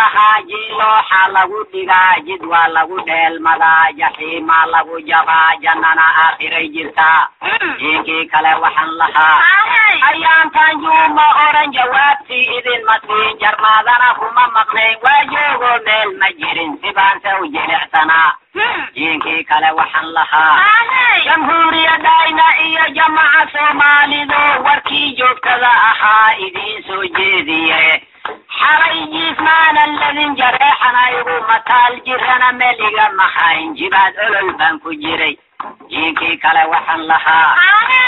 lahaa jiilooxa lagu dhigaa jid waa lagu dheelmadaa jaxiimaa lagu jabaa jannana aakhiray jirtaa jiinkii kale waxaan lahaa ayaantan juuma oran jawaabtii idinma siin jarmaadana kuma maqnayn waa joogoo meel ma jirin sibaanse u jilicsanaa jiinkii kale waxaan lahaa jamhuuriyadayna iyo jamaca soomaalidu warkii joogtada ahaa idiin soo jeediye xalay jiifmaanan ladin jareexana igu mataal jirana meliga mahayn jibaad olol baan ku jiray jiinkii kale waxaan lahaa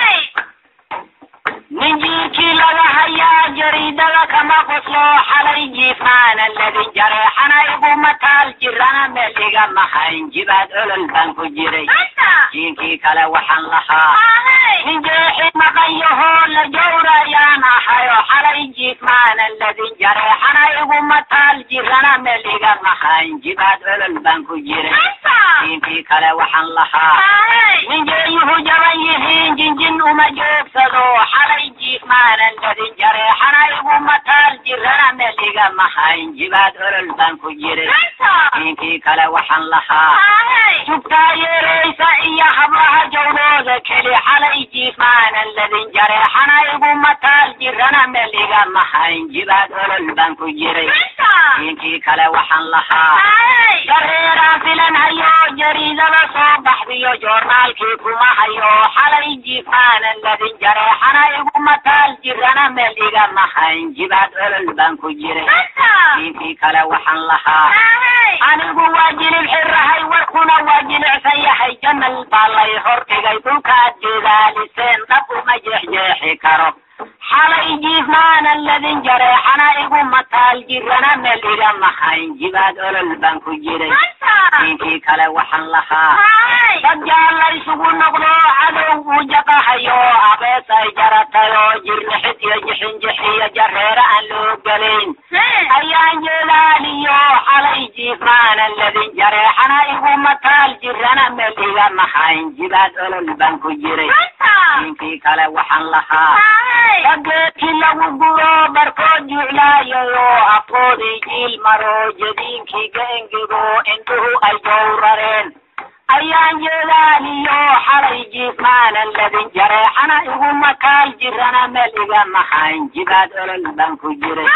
nin jiirkii laga hayaa jariidada kama qoslo xalay jiifmaanan ladin jareexana igu mataal jirana meliga mahayn jibaad olol baan ku jiray jiinkii kale waxaan lahaa nin jeexi maqayahoo la jawrayaan ahayo xalay jiifmaanan ladin jareexana igu mataal jirana meliga mahayn jibaad olol baan ku jiray jiinkii kale waxaan lahaa nin jeeyuhu jaban yihiin jinjin uma joogsado xalay jiifmaanan ladin jareexana igu mataal jirana meliga mahayn jibaad olol baan ku jiray jiinkii kale waxaan lahaa jugtaa yeeraysa iyo hablaha jawdooda keli xalay jiifmaanan ladin jareexana igu mataal jirana meliga mahayn jibaad olol baan ku jiray jiinkii kale waxaan lahaa dareeraan filan hayo jariidada soo baxdiyo joornaalkii kuma hayo xalay jiifmaanan ladin jareexana igu mataal jirana meliga mahayn jibaad olol baan ku jiray jiinkii kale waxaan lahaa anigu waa jilib xirahay warkuna waa jilicsan yahay janal baa lay hordhigay dhulkaad jeedaaliseen dhab uma jeexjeexi karo xalay jiifmaanan ladin jareexana igu mataal jirana meliga mahayn jibaad olol baan ku jiray jiinkii kale waxaan lahaa dad jaalla isugu noqdo cadow uu jaqahayo abees ay jaratayo jirnixid iyo jixinjixiyo jareere aan loo gelayn ayaan jeedaaliyo xalay jiifmaanan ladin jareexana igu mataal jirana meliga mahayn jibaad olol baan ku jiray jiinkii kale waxaan lahaa dageedkii lagu guro barkood juclaayayo afkoodii jiil maro jadiinkii gaengego indhuhu ay jowrareen ayaan jeedaaliyo xalay jiifmaanan ladin jareexana igu mataal jirana meliga mahayn jibaad olol baan ku jiray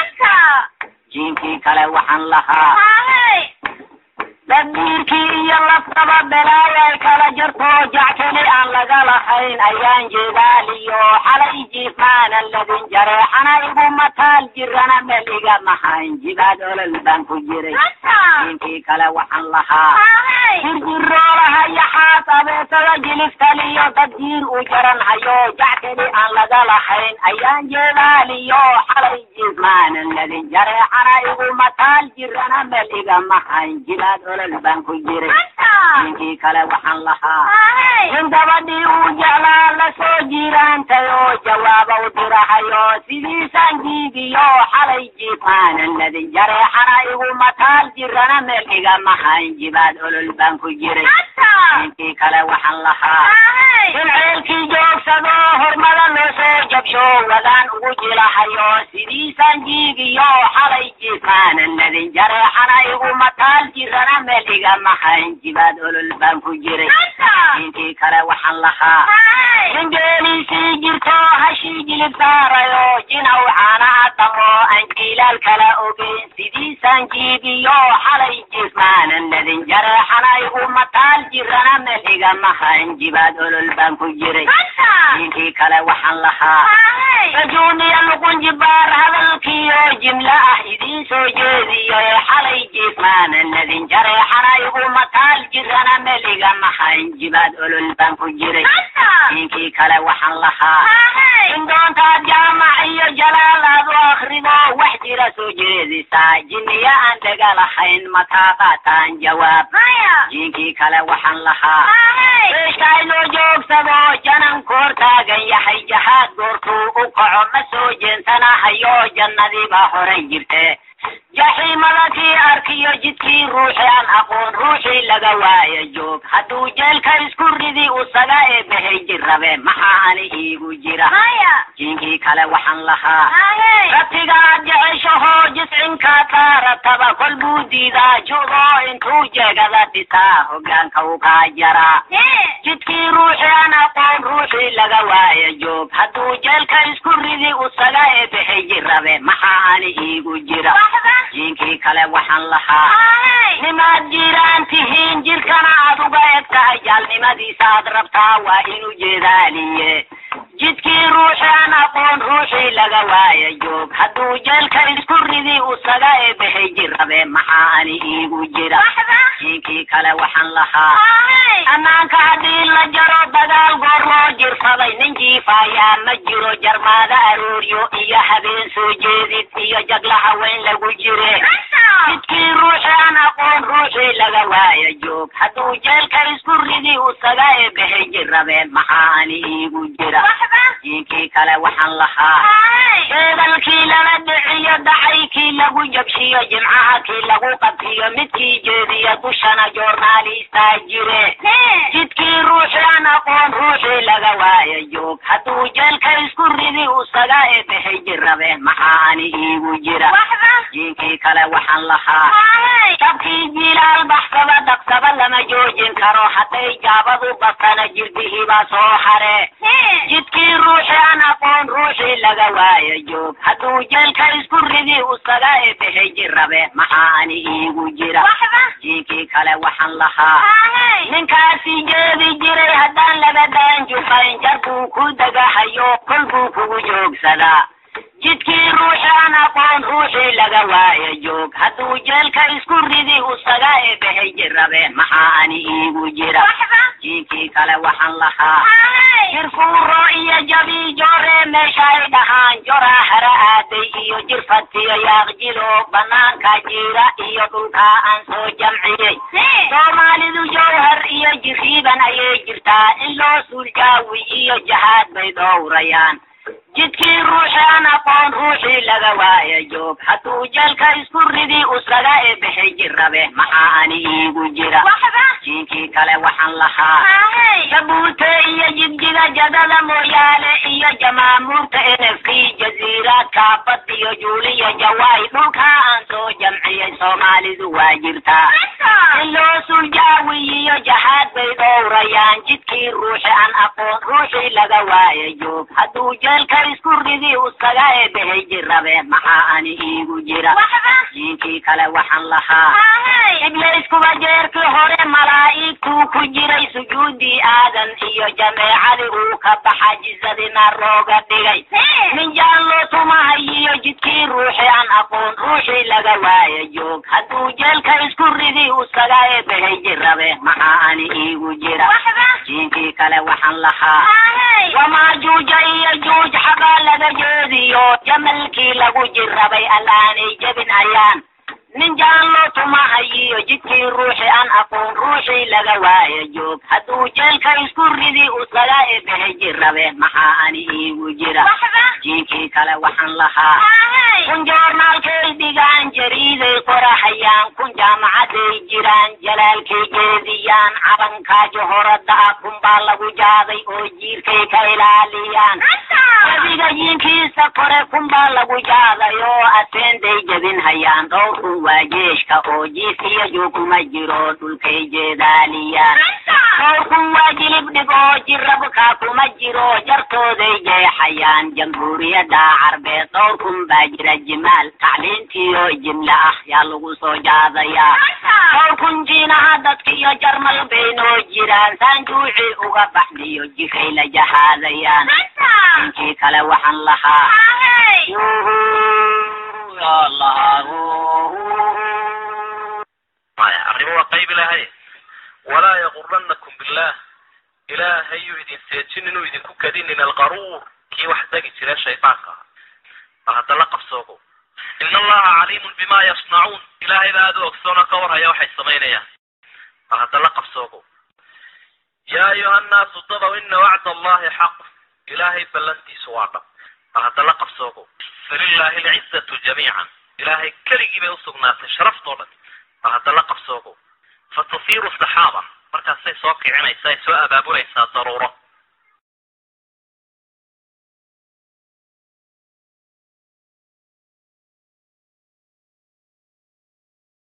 jiinkii kale waxaan lahaa daddiirkii iyo laftaba belaayay kala jarto jackeli aan laga lahayn ayaan jeedaaliyo xalay jiifmaanan ladin jareexana igu mataal jirana meliga mahayn jibaad olol baan ku jiray jiinkii kale waxaan lahaa jirjiroolaha yaxaas abeesada jiliftaliyo dad jiir u jaran hayo jackeli aan laga lahayn ayaan jeedaaliyo xalay jiifmaanan ladin jareexana igu mataal jirana meliga mahayn jibaad olol baan ku jiray jiinkii kale waxaan lahaa in gabadhii uu jeclaa la soo jiiraantayo jawaaba u dirahayo sidiisaan jiibiyo xalay jiifmaanan ladin jareexana igu mataal jirana meliga mahayn jibaad olol baan ku jiray jiinkii kale waxaan lahaa in ceelkii joogsado hormada loo soo jabsho wadaan ugu jilahayo sidiisaan jiibiyo xalay jiifmaanan ladin jareexana igu mataal jirana meliga mahayn jibaad olol baan ku jiray jiinkii kale waxaan lahaa in geeliisii jirto hashii jilib saarayo jinaw caana adamo aan jiilaal kala ogeyn sidiisaan jiibiyo xalay jiifmaanan ladin jareexana igu mataal jirana meliga mahayn jibaad olol baan ku jiray jiinkii kale waxaan lahaa rajuuniya luqun jibaar hadalkiyo jimlo ah idiin soo jeediyo xalay jiifmaanan ladin jareexana igu mataal jirana meliga mahayn jibaad olol baan ku jiray jiinkii kale waxaan lahaa in doontaad jaamac iyo jalaal aad u akrido wax jira soo jeedisaa jinniya aan dhaga lahayn mataaqaataan jawaab jiinkii kale waxaan lahaa beeshkaay loo joogsado janan koor taagan yahay jahaad goortuu u kaco ma soo jeensanahayo jannadiibaa horay jirte jaxiimada kii arkiyo iyo jidkii ruuxi aan aqoon ruuxii laga waaya joog hadduu jeelka isku ridi usaga eebahay jirabe maxaa ani iigu jira jinkii kale waxaan lahaa rabtigaad jeceshahoo jiscinka taarataba kol buu diidaa judo intuu jeegada dhisaa hogaanka u kaa jaraa jidkii ruuxi aan aqoon ruuxii laga waaya joog hadduu jeelka isku ridi usaga eebahay jirabe maxaa ani iigu jira jinkii kale waxaan lahaa nimaad jiraan tihiin jirkana aad uga eg tahay jaalnimadiisa aad rabtaa waa inu jeedaaliye jidkii ruuxi aan aqoon ruuxii laga waaya joog hadduu jeelka isku ridi usaga eebahay jirabe maxaa ani iigu jira jinkii kale waxaan lahaa ammaanka haddii la jaro dagaal goorloo jirsaday nin jiifaayaa ma jiro jarmaada arooryo iyo habeen soo jeedid iyo jagla haweyn lagu jire jidkii ruuxi aan aqoon ruuxii laga waaya joog hadduu jeelka isku ridi usaga eebahay jirabe maxaa ani iigu jira jinkii kale waxaan lahaa beedalkii lala dhiciyo dacaykii lagu jabshiyo jimcaha kii lagu qabtiyo midkii jeediyo dushana joornaalistaa jire jidkii ruuxi aan aqoon ruuxii laga waaya joog hadduu jeelka isku ridi usaga eebahay jirabe maxaa ani iigu jira jinkii kale waxaan lahaa dabkii jilaal baxsaba dhaqsaba lama joojin karo hadday jaabadu basana jirdihiibaa soo hare jidkii ruuxi aan aqoon ruuxii laga waaya joog hadduu jeelka isku ridi usaga eebahay jirabe maxaa ani iigu jira jinkii kale waxaan lahaa ninkaasi jeedi jiray haddaan laga daan jufayn jar buu ku degahayo kol buu kugu joogsadaa jidkii ruuxi aan aqoon ruuxii laga waaya joog hadduu jeelka isku ridi usaga eebahay jirabe maxaa ani iigu jira jinkii kale waxaan lahaa jirfuuro iyo jabii jooree meesha ay dhahaan joraa hara aaday iyo jirfatiyo yaaqjilo banaanka jiira iyo dhulkaa aan soo jamciyey soomaalidu jawhar iyo jiriiban ayay jirtaa in loo suuljaawi iyo jahaad bay dhowrayaan jidkii ruuxi aan aqoon ruuxii laga waaya joog hadduu jeelka isku ridi usaga eebahay jirabe maxaa ani iigu jira jinkii kale waxaan lahaa jabuute iyo jibjiga jadada mooyaale iyo jamaamuurta enefkii jasiiraadka bad iyo juuliya jawaay dhulkaa aan soo jamciyey soomaalidu waa jirtaa in loo suljaawi iyo jahaad bay dhowrayaan jidkii ruuxi aan aqoon ruuxii laga waaya joog hadduu jeelka isku ridi usaga eebahay jirabe maxaa ani iigu jira jinkii kale waxaan lahaa iblayskuba jeerkii hore malaa'igtuu ku jiray sujuudii aadan iyo jameecadii uu ka baxa jisadina looga dhigay min jaan loo tumahayiyo jidkii ruuxi aan aqoon ruuxii laga waaya joog hadduu jeelka isku ridi usaga eebahay jirabe maxaa ani iigu jira jinkii kale waxaan lahaa wamaajuuja iyo juuj xabaa laga jeediyo jamalkii lagu jirabay allaanay jebin ayaan nin jaan loo tumahayiyo jidkii ruuxi aan aqoon ruuxii laga waaya joog hadduu jeelka isku ridi usaga eebahay jirabe maxaa ani iigu jira jinkii kale waxaan lahaa kun joornaalkay dhigaan jariiday qorahayaan kun jaamacaday jiraan jalaalkay jeediyaan cabankaa johorada ah kunbaa lagu jaaday oo jiirkay ka ilaaliyaan webiga jiinkiisa kore kunbaa lagu jaaday oo aseenday jebin hayaan dhowr kun waa jeeshka oo jiif iyo jooguma jiro dhulkay jeedaaliyaan dhowr kun waa jilib dhig oo jirabka kuma jiro jartooday jeexayaan jamhuuriyadda carbeed dhowr kun baa jira jimaal tacliintiyo jimle ah yaa lagu soo jaadayaa dhowr kun jiinaha dadka iyo jarmal baynoo jiraan saanjuuci uga baxdiyo jiray la jahaadayaan inkii kale waxaan lahaa maya arrimo waa qayb ilaahay walaa yaguranakum billah ilaahayuu idin seejin inuu idinku kadinin alqaruur kii wax degi jira shaydaanka ah bal hadda la qabsoogo ina allaha caliimun bima yasnacuun ilaahay baa aad u ogsoona ka warhaya waxay samaynayaan bal hadda la qabsoogo yaa ayuha annaasu dadow ina wacda allahi xaq ilaahay ballantiisu waa dhab bal hadda la qabsoogo falilahi alcizatu jamiican ilaahay keligii bay usugnaatay sharaftoo dhan bal bal hadda la qabsoogo fa tusiiru saxaaba markaasay soo kicinaysaa ay soo abaabulaysaa daruuro